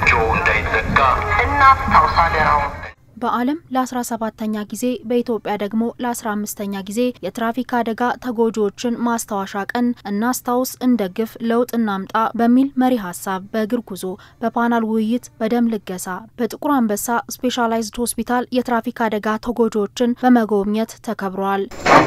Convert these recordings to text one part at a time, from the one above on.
እጆ እንዳይዘጋ እናስታውስ አደራውን። በዓለም ለ17ተኛ ጊዜ በኢትዮጵያ ደግሞ ለ15ተኛ ጊዜ የትራፊክ አደጋ ተጎጂዎችን ማስታወሻ ቀን እናስታውስ፣ እንደግፍ፣ ለውጥ እናምጣ በሚል መሪ ሀሳብ በእግር ጉዞ፣ በፓናል ውይይት፣ በደም ልገሳ በጥቁር አንበሳ ስፔሻላይዝድ ሆስፒታል የትራፊክ አደጋ ተጎጂዎችን በመጎብኘት ተከብረዋል።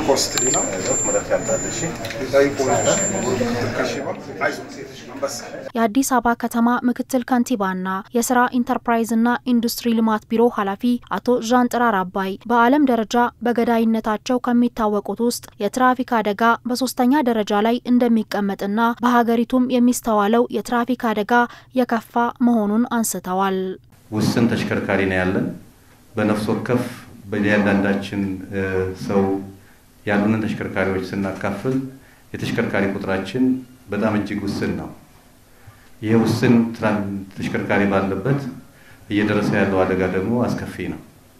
የአዲስ አበባ ከተማ ምክትል ከንቲባና የስራ ኢንተርፕራይዝና ኢንዱስትሪ ልማት ቢሮ ኃላፊ አቶ ዣን ጥራር አባይ በዓለም ደረጃ በገዳይነታቸው ከሚታወቁት ውስጥ የትራፊክ አደጋ በሶስተኛ ደረጃ ላይ እንደሚቀመጥና በሀገሪቱም የሚስተዋለው የትራፊክ አደጋ የከፋ መሆኑን አንስተዋል። ውስን ተሽከርካሪ ነው ያለን። በነፍስ ወከፍ በእያንዳንዳችን ሰው ያሉንን ተሽከርካሪዎች ስናካፍል የተሽከርካሪ ቁጥራችን በጣም እጅግ ውስን ነው። ይህ ውስን ተሽከርካሪ ባለበት እየደረሰ ያለው አደጋ ደግሞ አስከፊ ነው።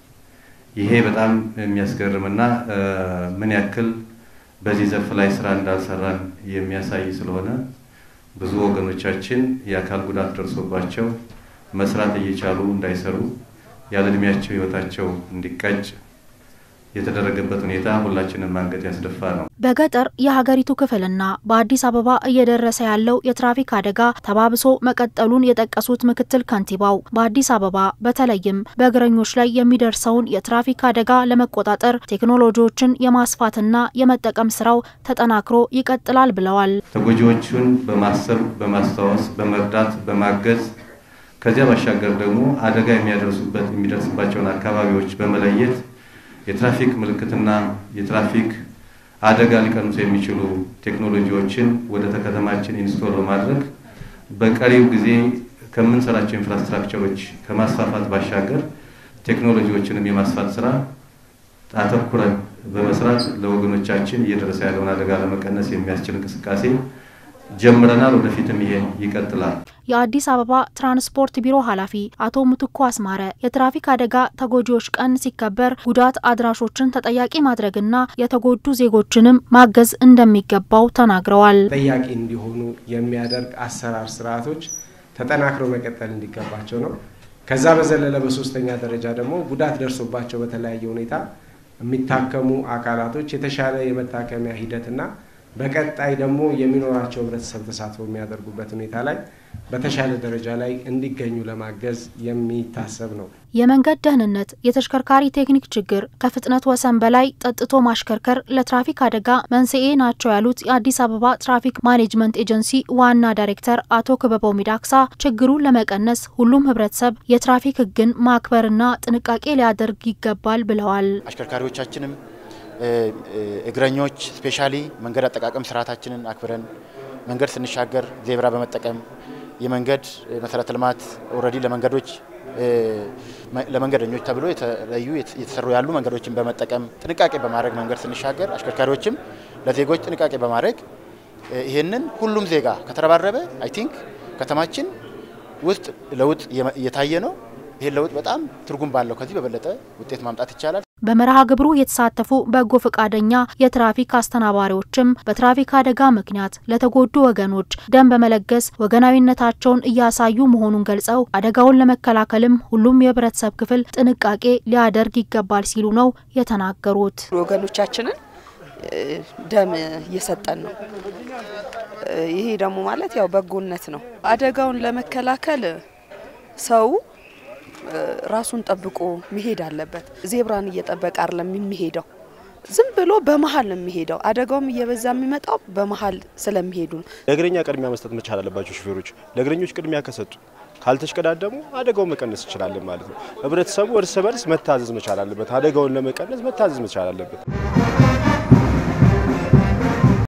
ይሄ በጣም የሚያስገርምና ምን ያክል በዚህ ዘርፍ ላይ ስራ እንዳልሰራን የሚያሳይ ስለሆነ ብዙ ወገኖቻችን የአካል ጉዳት ደርሶባቸው መስራት እየቻሉ እንዳይሰሩ ያለ እድሜያቸው ህይወታቸው እንዲቀጭ የተደረገበት ሁኔታ ሁላችንም ማንገት ያስደፋ ነው። በገጠር የሀገሪቱ ክፍልና በአዲስ አበባ እየደረሰ ያለው የትራፊክ አደጋ ተባብሶ መቀጠሉን የጠቀሱት ምክትል ከንቲባው በአዲስ አበባ በተለይም በእግረኞች ላይ የሚደርሰውን የትራፊክ አደጋ ለመቆጣጠር ቴክኖሎጂዎችን የማስፋትና የመጠቀም ስራው ተጠናክሮ ይቀጥላል ብለዋል። ተጎጂዎቹን በማሰብ በማስታወስ፣ በመርዳት፣ በማገዝ ከዚያ ባሻገር ደግሞ አደጋ የሚያደርሱበት የሚደርስባቸውን አካባቢዎች በመለየት የትራፊክ ምልክትና የትራፊክ አደጋ ሊቀንሱ የሚችሉ ቴክኖሎጂዎችን ወደ ከተማችን ኢንስቶል በማድረግ በቀሪው ጊዜ ከምንሰራቸው ኢንፍራስትራክቸሮች ከማስፋፋት ባሻገር ቴክኖሎጂዎችንም የማስፋት ስራ አተኩረን በመስራት ለወገኖቻችን እየደረሰ ያለውን አደጋ ለመቀነስ የሚያስችል እንቅስቃሴ ጀምረናል። ወደፊትም ይሄን ይቀጥላል። የአዲስ አበባ ትራንስፖርት ቢሮ ኃላፊ አቶ ምትኩ አስማረ የትራፊክ አደጋ ተጎጂዎች ቀን ሲከበር ጉዳት አድራሾችን ተጠያቂ ማድረግና የተጎዱ ዜጎችንም ማገዝ እንደሚገባው ተናግረዋል። ተጠያቂ እንዲሆኑ የሚያደርግ አሰራር ስርዓቶች ተጠናክረው መቀጠል እንዲገባቸው ነው። ከዛ በዘለለ በሶስተኛ ደረጃ ደግሞ ጉዳት ደርሶባቸው በተለያየ ሁኔታ የሚታከሙ አካላቶች የተሻለ የመታከሚያ ሂደትና በቀጣይ ደግሞ የሚኖራቸው ህብረተሰብ ተሳትፎ የሚያደርጉበት ሁኔታ ላይ በተሻለ ደረጃ ላይ እንዲገኙ ለማገዝ የሚታሰብ ነው። የመንገድ ደህንነት፣ የተሽከርካሪ ቴክኒክ ችግር፣ ከፍጥነት ወሰን በላይ ጠጥቶ ማሽከርከር ለትራፊክ አደጋ መንስኤ ናቸው ያሉት የአዲስ አበባ ትራፊክ ማኔጅመንት ኤጀንሲ ዋና ዳይሬክተር አቶ ክበበው ሚዳክሳ ችግሩን ለመቀነስ ሁሉም ህብረተሰብ የትራፊክ ህግን ማክበርና ጥንቃቄ ሊያደርግ ይገባል ብለዋል። አሽከርካሪዎቻችንም እግረኞች ስፔሻሊ መንገድ አጠቃቀም ስርዓታችንን አክብረን መንገድ ስንሻገር ዜብራ በመጠቀም የመንገድ መሰረተ ልማት ኦልሬዲ ለመንገዶች ለመንገደኞች ተብሎ የተለዩ የተሰሩ ያሉ መንገዶችን በመጠቀም ጥንቃቄ በማድረግ መንገድ ስንሻገር አሽከርካሪዎችም ለዜጎች ጥንቃቄ በማድረግ ይህንን ሁሉም ዜጋ ከተረባረበ አይ ቲንክ ከተማችን ውስጥ ለውጥ እየታየ ነው። ይህን ለውጥ በጣም ትርጉም ባለው ከዚህ በበለጠ ውጤት ማምጣት ይቻላል። በመርሃ ግብሩ የተሳተፉ በጎ ፈቃደኛ የትራፊክ አስተናባሪዎችም በትራፊክ አደጋ ምክንያት ለተጎዱ ወገኖች ደም በመለገስ ወገናዊነታቸውን እያሳዩ መሆኑን ገልጸው አደጋውን ለመከላከልም ሁሉም የህብረተሰብ ክፍል ጥንቃቄ ሊያደርግ ይገባል ሲሉ ነው የተናገሩት። ወገኖቻችንን ደም እየሰጠን ነው። ይሄ ደግሞ ማለት ያው በጎነት ነው። አደጋውን ለመከላከል ሰው ራሱን ጠብቆ መሄድ አለበት። ዜብራን እየጠበቀ አይደለም የሚሄደው፣ ዝም ብሎ በመሀል ነው የሚሄደው። አደጋውም እየበዛ የሚመጣው በመሀል ስለሚሄዱ ነው። ለእግረኛ ቅድሚያ መስጠት መቻል አለባቸው ሹፌሮች። ለእግረኞች ቅድሚያ ከሰጡ ካልተሽቀዳደሙ አደጋውን መቀነስ እንችላለን ማለት ነው። ህብረተሰቡ እርስ በርስ መታዘዝ መቻል አለበት። አደጋውን ለመቀነስ መታዘዝ መቻል አለበት።